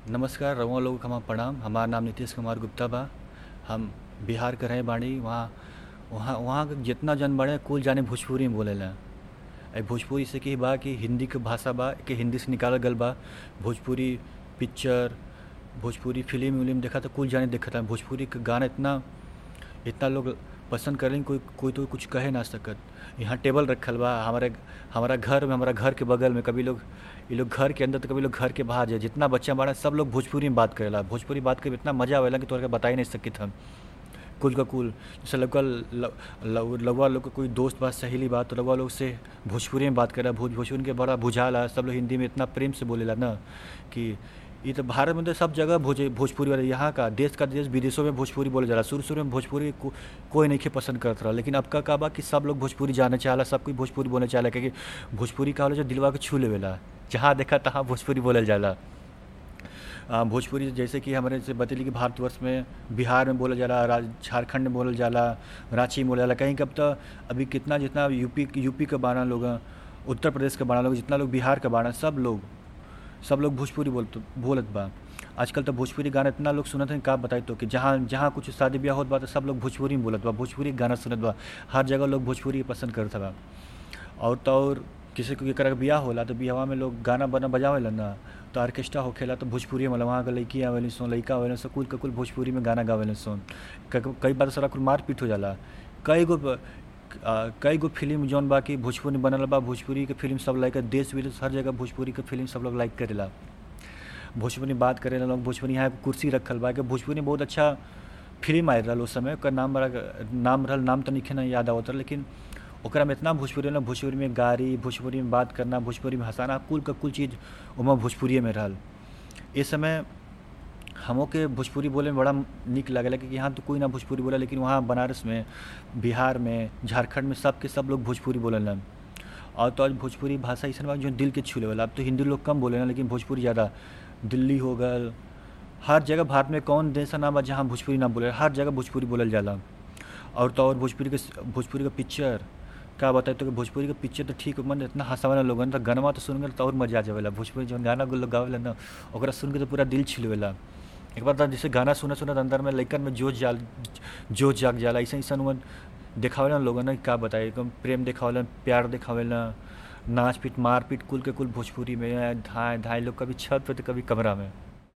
नमस्कार रउआ लोग के हमार प्रणाम हमार नाम नीतीश कुमार गुप्ता बा हम बिहार के रहे बाड़ी वहाँ वहाँ वहाँ के जितना जन बाड़े कुल जाने भोजपुरी में बोलेला ए भोजपुरी से की बा कि हिंदी के भाषा बा कि हिंदी से निकालल गल बा भोजपुरी पिक्चर भोजपुरी फिल्म उलिम देखा तो कुल जाने देखता भोजपुरी के गाना इतना इतना लोग पसंद करें कोई कोई तो कुछ कहे ना सकत यहाँ टेबल रखल बा हमारे हमारा घर में हमारा घर के बगल में कभी लोग ये लोग घर के अंदर तो कभी लोग घर के बाहर जाए जितना बच्चा बाड़ा सब लोग भोजपुरी में बात करेला भोजपुरी बात करे इतना मजा आवेला कि तोहरा के बता ही नहीं सकित हम कुल का कुल जैसे लगवा लगवा लोग के कोई दोस्त बात सहेली बात तो लगवा लोग से भोजपुरी में बात करेला भोज भोजपुरी के बड़ा बुझाला सब लोग हिंदी में इतना प्रेम से बोलेला ना कि ये तो भारत में तो सब जगह भोज भोजपुरी वाले यहाँ का देश का देश विदेशों में भोजपुरी बोले जाला शुरू शुरू में भोजपुरी को, कोई नहीं के पसंद करत रहा लेकिन अब का का बा कि सब लोग भोजपुरी जाने चाहला सब कोई भोजपुरी बोलने चाहला क्योंकि भोजपुरी का होला जो दिलवा के छू लेवेला जहाँ देखा तहाँ भोजपुरी बोलल जाला आ, भोजपुरी जैसे कि हमारे से बतेली कि भारतवर्ष में बिहार में बोला जाला झारखंड में बोलल जाला रांची में बोला जाला कहीं कब तो अभी कितना जितना यूपी यूपी के बारह लोग उत्तर प्रदेश के बारह लोग जितना लोग बिहार के बारह सब लोग सब लोग भोजपुरी बोलत बोलत बा आजकल तो भोजपुरी गाना इतना लोग सुनत हैं का बताई तो कि जहाँ जहाँ कुछ शादी ब्याह होत बा तो सब लोग भोजपुरी में बोलत बा भोजपुरी गाना सुनत बा हर जगह लोग भोजपुरी पसंद करत बा और तो और किसी को केकरा के बियाह होला तो बियाहवा में लोग गाना बना बजावेला ना तो ऑर्केस्ट्रा होखेला तो भोजपुरी में वहाँ के लड़की आवेली सोन लड़का आवेला सो कुल के कुल भोजपुरी में गाना गावेले सोन कई बार सारा कुल मारपीट हो जाला कई गो कई गो फिल्म जौन बा कि भोजपुरी बनल बा भोजपुरी के फिल्म सब लाइक देश विदेश हर जगह भोजपुरी के फिल्म सब लोग लाइक करेला भोजपुरी बात करेला लोग भोजपुरी यहाँ कुर्सी रखल बा कि भोजपुरी बहुत अच्छा फिल्म आयल रहा उस समय ओकर नाम बड़ा नाम रहल नाम तो नहीं ना याद आवत रहा लेकिन ओकरा में इतना भोजपुरी ना भोजपुरी में गाड़ी भोजपुरी में बात करना भोजपुरी में हंसाना कुल का कुल चीज़ उमा भोजपुरी में रहल इस समय हमों के भोजपुरी बोले में बड़ा निक लगेला क्योंकि यहाँ तो कोई ना भोजपुरी बोला लेकिन वहाँ बनारस में बिहार में झारखंड में सब के सब लोग भोजपुरी बोलेला और तो आज भोजपुरी भाषा ऐसा बा जो दिल के छू लेवल अब तो हिंदी लोग कम बोले लेकिन भोजपुरी ज़्यादा दिल्ली हो गल हर जगह भारत में कौन देश ना बा जहाँ भोजपुरी ना बोले हर जगह भोजपुरी बोलल जाला और तो और भोजपुरी के भोजपुरी का पिक्चर का बताए तो भोजपुरी के पिक्चर तो ठीक मन इतना हंसावाला लोगन तो गाना तो सुन तो और मजा आ जावेला भोजपुरी जौन गाना लोग गावेला ना ओकरा सुन के तो पूरा दिल छिलवेला एक बार तो जैसे गाना सुनत सुनत अंदर में लइकन में जोश जाल जोश जाग जाला ऐसा ऐसा हुआ देखावेला लोगन का बताए प्रेम देखावेला प्यार देखावेला नाच पीट मार पीट कुल के कुल भोजपुरी में धाए धाए लोग कभी छत पे तो कभी कमरा में